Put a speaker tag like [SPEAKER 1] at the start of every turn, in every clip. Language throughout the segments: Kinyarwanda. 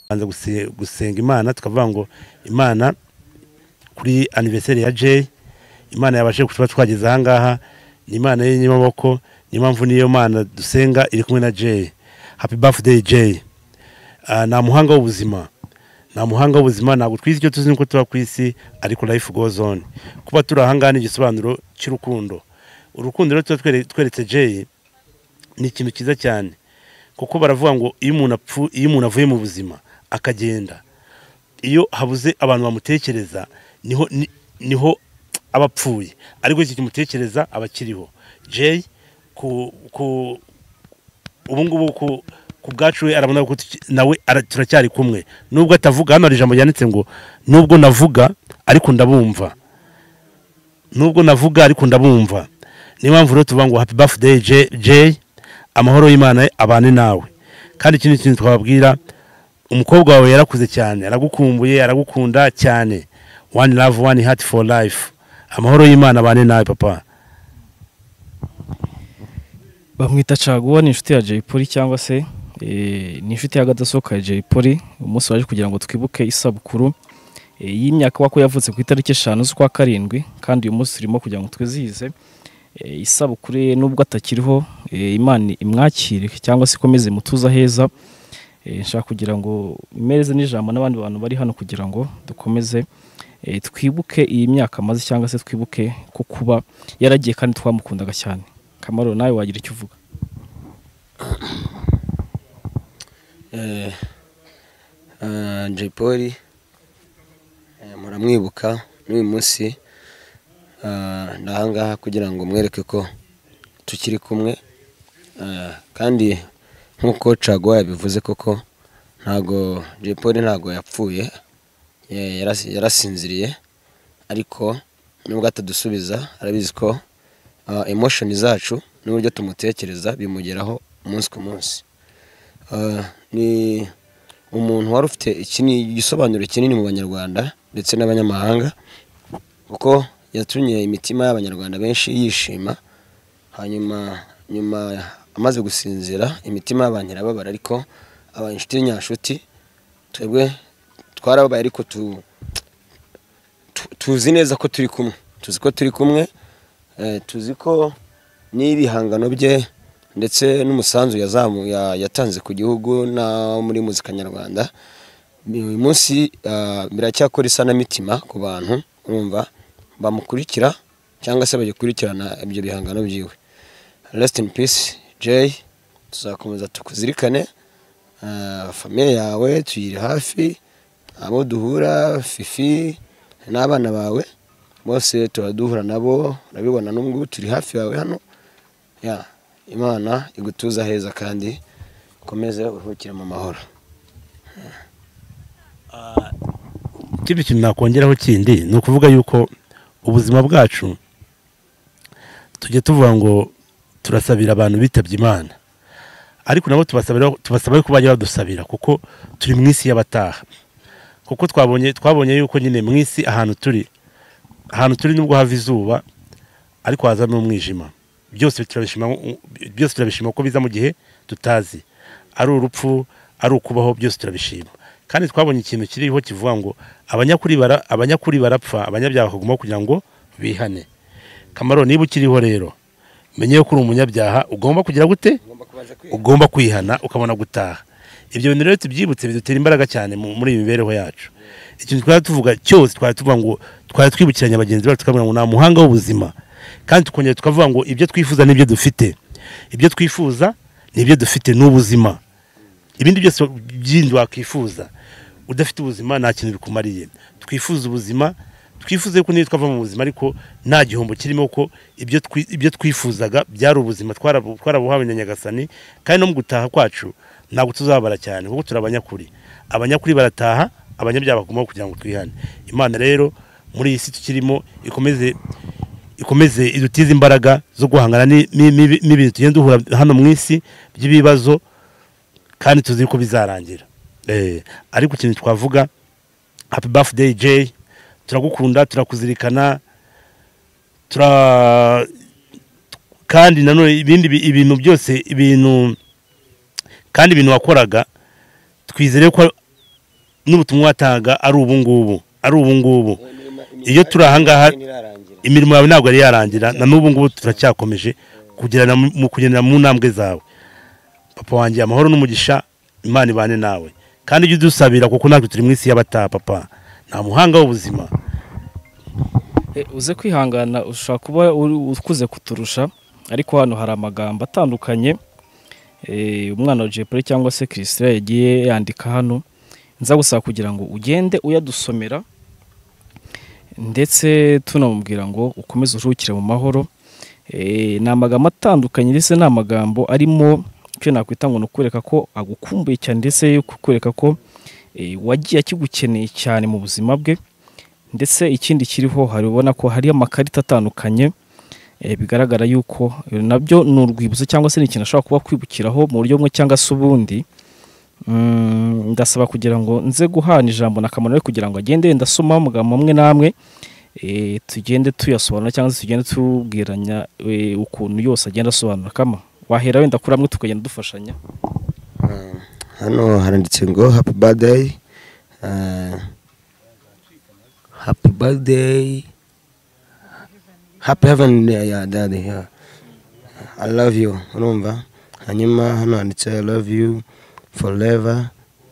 [SPEAKER 1] banza gusenga imana tukavuga ngo imana kuri aniverseri ya Jay imana yabashe kuba twageze aha ngaha ni imana y'inyamaboko ni impamvu niyo mana dusenga iri kumwe na Jay happy birthday Jay Ah, nta muhanga w'ubuzima nta muhanga w'ubuzima ntabwo twizi icyo tuzi nuko tuba ku isi ariko life goes on kuba turi aha ngaha ni igisobanuro cy'urukundo urukundo rero tuba twere- tweretse Jay ni ikintu cyiza cyane kuko baravuga ngo iyo umuntu apfu iyo umuntu avuye mu buzima akagenda iyo habuze abantu bamutekereza niho ni- niho aba apfuye ariko iki kimutekereza aba akiriho Jay ku ku ubu ngubu ku ku bwacu we arabona ko tuki- nawe ara- turacyari kumwe nubwo atavuga hano hari ijambo ryanditse ngo nubwo navuga ariko ndabumva nubwo navuga ariko ndabumva niyo mpamvu rero tuvuga ngo happy birthday Jay- Jay amahoro y'Imana abane nawe kandi ikindi kintu twababwira umukobwa wawe yarakuze cyane aragukumbuye aragukunda cyane one love one heart for life amahoro y'Imana abane nawe papa
[SPEAKER 2] bamwita caguwa ni inshuti ya Jay Polly cyangwa se eh, ni inshuti y'agadasohoka ya Jay Polly umunsi waje kugira ngo twibuke isabukuru eh, y'imyaka wako yavutse ku itariki eshanu z'ukwa karindwi kandi uyu munsi turimo kugira ngo twizihize eh, isabukuru ye nubwo atakiriho eh, imana imwakire cyangwa se ikomeze imutuza heza Eh, nshaka kugira ngo mpereze n'ijambo n'abandi bantu bari hano kugira ngo dukomeze eh, twibuke iyi myaka amaze cyangwa se twibuke ko kuba yaragiye kandi twamukundaga cyane kamaro nawe wagira icyo uvuga
[SPEAKER 3] Eh, eh, Jay Polly eh, muramwibuka n'uyu munsi eh, ndi aha ngaha kugira ngo mwereke ko tukiri kumwe eh, kandi nk'uko caguwa yabivuze koko ntago Jay Polly ntago yapfuye eh, yaras- yarasinziriye ariko nubwo atadusubiza arabizi ko eh, emotion zacu n'uburyo tumutekereza bimugeraho umunsi ku munsi Ah, ni umuntu wari ufite iki ni igisobanuro kinini mu banyarwanda ndetse n'abanyamahanga kuko yatumye imitima y'abanyarwanda benshi yishima hanyuma nyuma amaze gusinzira imitima y'abantu irababara ariko aba inshuti nyanshuti twebwe twarababaye ariko tu- tu- tuzi neza ko turi kumwe tuzi ko turi kumwe eh, tuzi ko n'ibihangano bye ndetse n'umusanzu yazamu- ya- yatanze ku gihugu na muri muzika nyarwanda uyu munsi ah, biracyakora isanamitima ku bantu urumva bamukurikira cyangwa se bagikurikirana ibyo bihangano byiwe rest in peace jay tuzakomeza tukuzirikane Ah, famiye yawe tuyiri hafi abo duhura fifi n'abana bawe bose tuba duhura nabo urabibona n'ubungubu turi hafi yawe hano ya imana igutuza heza kandi ukomeze uruhukire mu mahoro
[SPEAKER 1] ikindi kintu nakongeraho kindi ni ukuvuga yuko ubuzima bwacu tujya tuvuga ngo turasabira abantu bitabye imana ariko nabo tubasabira tubasaba yuko bajya badusabira kuko turi mu isi y'abataha kuko twabonye twabonye yuko nyine mu isi ahantu turi ahantu turi nubwo hava izuba ariko haza n'umwijima byose turabishima byose turabishima ko biza mu gihe tutazi ari urupfu ari ukubaho byose turabishima kandi twabonye ikintu kiriho kivuga ngo abanyakuri bara abanyakuri barapfa abanyabyaha bakaguma kugira ngo bihane kamaro niba ukiriho rero menye ko uri umunyabyaha ugomba kugira gute ugomba kwihana ukabona gutaha ibyo bintu rero tubyibutse bidutera imbaraga cyane mu- muri iyi mibereho yacu ikintu twari tuvuga cyose twari tuvuga ngo twari twibukiranya bagenzi bacu tukavuga ngo nta muhanga w'ubuzima kandi tukongera tukavuga ngo ibyo twifuza n'ibyo dufite ibyo twifuza n'ibyo dufite ni ubuzima ibindi byose byindi wakwifuza udafite ubuzima nta kintu bikumariye twifuza ubuzima twifuze ko niyo twava mu buzima ariko nta gihombo kirimo ko ibyo twi- ibyo twifuzaga byari ubuzima twarabu- twarabuhawe na nyagasani kandi no mu gutaha kwacu ntabwo tuzababara cyane kuko turi abanyakuri abanyakuri barataha abanyabyaha bagomba kugira ngo twihane imana rero muri iyi si tukirimo ikomeze ikomeze idutize imbaraga zo guhangana ni- ni- ni- n'ibintu tugenda duhura hano mu isi by'ibibazo kandi tuzi ko bizarangira Eh, ariko ikintu twavuga happy birthday Jay turagukunda turakuzirikana tura kandi nanone ibindi bi- ibintu byose ibintu kandi ibintu wakoraga twizere ko n'ubutumwa watanga ari ubungubu ari ubungubu iyo turi ahangaha imirimo yawe ntabwo yari yarangira na n'ubu ngubu turacyakomeje kugirana mu- mu kugendera mu ntambwe zawe papa wanjye amahoro n'umugisha imana ibane nawe kandi ujye udusabira kuko natwe turi mu isi y'abataha papa nta muhanga w'ubuzima
[SPEAKER 2] Eh, uze kwihangana ushobora kuba uri- ukuze kuturusha ariko hano hari amagambo atandukanye eh, umwana wa jepure cyangwa se kirisitira yagiye yandika hano nza gusaba kugira ngo ugende uyadusomera ndetse tunamubwira ngo ukomeze uruhukire mu mahoro Eh, ni amagambo atandukanye ndetse ni amagambo arimo icyo nakwita ngo ni ukwereka ko agukumbuye cyane ndetse yo kukwereka ko eh, wagiye akigukeneye cyane mu buzima bwe ndetse ikindi kiriho hari ubona ko hari amakarita atandukanye eh, bigaragara yuko eh, nabyo ni urwibutso cyangwa se ni ikintu ashobora kuba kwibukiraho mu buryo bumwe cyangwa se ubundi Mm, ndasaba kugira ngo nze guhana ijambo na kamaro we kugira ngo agende yenda asoma amagambo amwe n'amwe eh, tugende tuyasobanura cyangwa se tugende tubwiranya eh, ukuntu yose agenda asobanura kama wahera wenda kuri amwe tukagenda dufashanya
[SPEAKER 3] Ah, hano haranditse ngo happy birthday Ah, happy birthday happy heaven ya yeah, daddy yeah. i love you urumva hanyuma hano handitse i love you forever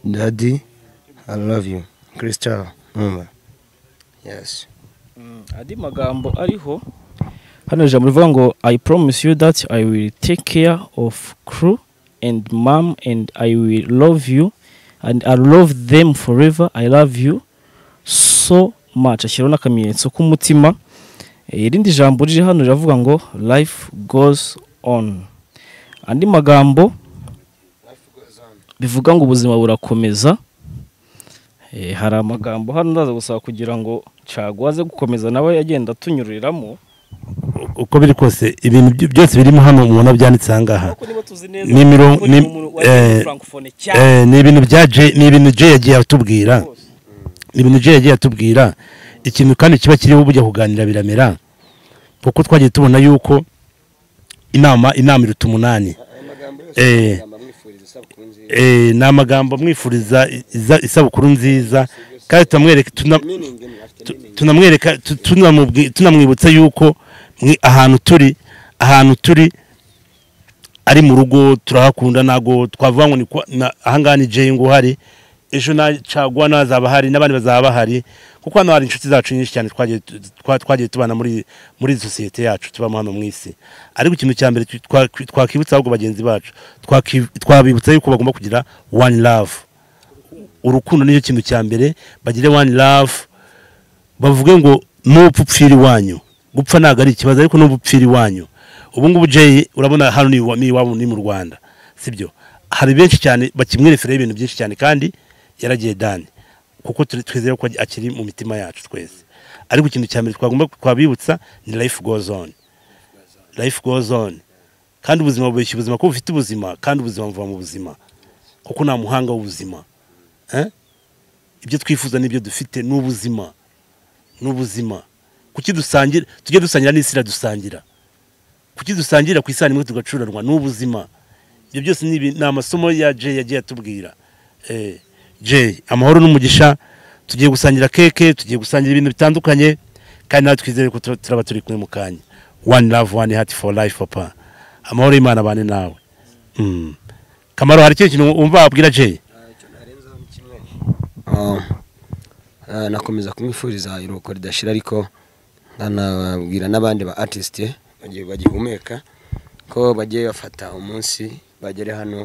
[SPEAKER 3] daddy i love you crystal urumva yes
[SPEAKER 2] andi magambo ariho hano ijambo rivuga ngo i promise you that i will take care of crew and mom and i will love you and i love them forever i love you so much ashyiraho n'akamenyetso k'umutima Eh, irindi jambo riri hano riravuga ngo life goes on andi magambo bivuga ngo ubuzima burakomeza Eh, hari amagambo hano ndaza gusaba kugira ngo caguwa aze gukomeza nawe agenda atunyuriramo
[SPEAKER 1] uko biri kose ibintu byo- byose birimo hano mubona byanditse ahangaha
[SPEAKER 2] ariko niba tuzi neza
[SPEAKER 1] Ni miro-
[SPEAKER 2] ko ni
[SPEAKER 1] ni-
[SPEAKER 2] umuntu
[SPEAKER 1] eh,
[SPEAKER 2] wa francophonie cyane
[SPEAKER 1] Eh, ni ibintu bya Jay- ni ibintu Jay yagiye atubwira ni ibintu Jay yagiye atubwira ikintu kandi kiba kiriho bujya kuganira biramera kuko twagiye tubona yuko inama inama iruta umunani Eh. Eh, ni amagambo amwifuriza iza- isabukuru nziza kandi tunamwereka tuna- tunamwereka tu- tunamubwi- tunamwibutsa yuko mwi- ahantu turi ahantu turi ari mu rugo turahakunda ntabwo twavuga ngo ni kwa- na- ahangaha ni jengo uhari ejo na caguwa nazaba ahari n'abandi bazaba bahari kuko hano hari inshuti zacu nyinshi cyane twagiye tu- twa- twagiye tubana muri muri sosiyete yacu tubamo hano mu isi ariko ikintu cya mbere twa- twakwibutsa ahubwo bagenzi bacu twaki- twabibutsa yuko bagomba kugira one love urukundo nicyo kintu cya mbere bagire one love bavuge ngo nupfa upfira iwanyu gupfa ntabwo ari ikibazo ariko nupfa upfira iwanyu ubu ngubu jay urabona hano ni iwa- ni iwabo ni mu rwanda sibyo hari benshi cyane bakimwerefereho ibintu byinshi cyane kandi yaragiye dani kuko turi- twizeye ko akiri mu mitima yacu twese ariko ikintu cya mbere twagomba twabibutsa ni life goes on life goes on kandi ubuzima bubeshya ubuzima kuko bufite ubuzima kandi ubuzima buva mu buzima kuko nta muhanga w'ubuzima Eh? ibyo twifuza n'ibyo dufite ni ubuzima ni ubuzima kuki dusangira tujye dusangira n'isi iradusangira kuki dusangira ku isano imwe tugacuranwa ni ubuzima ibyo byose ni ibi- ni amasomo ya jay yagiye atubwira Eh, jay amahoro n'umugisha tugiye gusangira keke tugiye gusangira ibintu bitandukanye kandi natwe twizere ko tura- turaba turi kumwe mu kanya one love one heart for life papa amahoro y'imana abane nawe Mm. kamaro hari ikindi kintu wumva wabwira jay
[SPEAKER 3] Ah, ah, nakomeza kumwifuriza iruhuko ridashira ariko nkanababwira n'abandi ba artist bagiye bagihumeka ko bagiye bafata umunsi bagere hano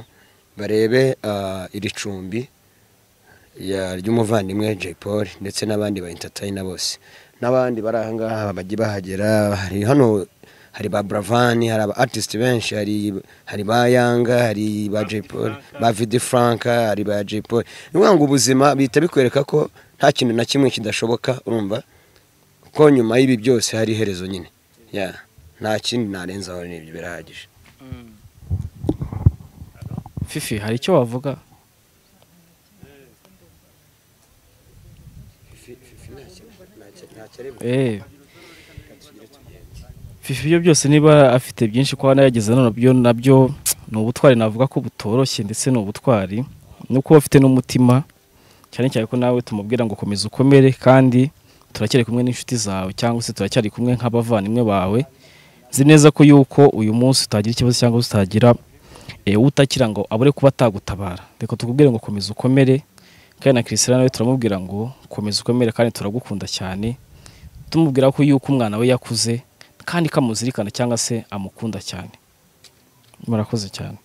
[SPEAKER 3] barebe ah, iri cumbi ya- ry'umuvandimwe Jay Paul ndetse n'abandi ba entertainer bose n'abandi bari aha ngaha bajye bahagera hari hano hari ba Bravani hari aba artist benshi hari hari ba Yanga hari ba Jay Paul ba Vidi Frank hari ba Jay Paul ni ukuvuga ngo ubuzima bihita bikwereka ko nta kintu na kimwe kidashoboka urumva ko nyuma y'ibi byose hari iherezo nyine yeah. nta kindi narenzaho ni ibyo birahagije
[SPEAKER 2] fifi hari icyo wavuga Eh. fifi ibyo byose niba afite byinshi kuba nayageze nabyo nabyo ni ubutwari navuga ko butoroshye ndetse ni ubutwari ni uko afite n'umutima cyane cyane ko nawe tumubwira ngo komeza ukomere kandi turacyari kumwe n'inshuti zawe cyangwa se turacyari kumwe nk'abavandimwe bawe nzi neza ko yuko uyu munsi utagira ikibazo cyangwa utagira utakira ngo abure kuba atagutabara reka tukubwire ngo komeza ukomere kandi na kirisira nawe turamubwira ngo komeza ukomere kandi turagukunda cyane tumubwira ko yuko umwana we yakuze kandi kamuzirikana cyangwa se amukunda cyane murakoze cyane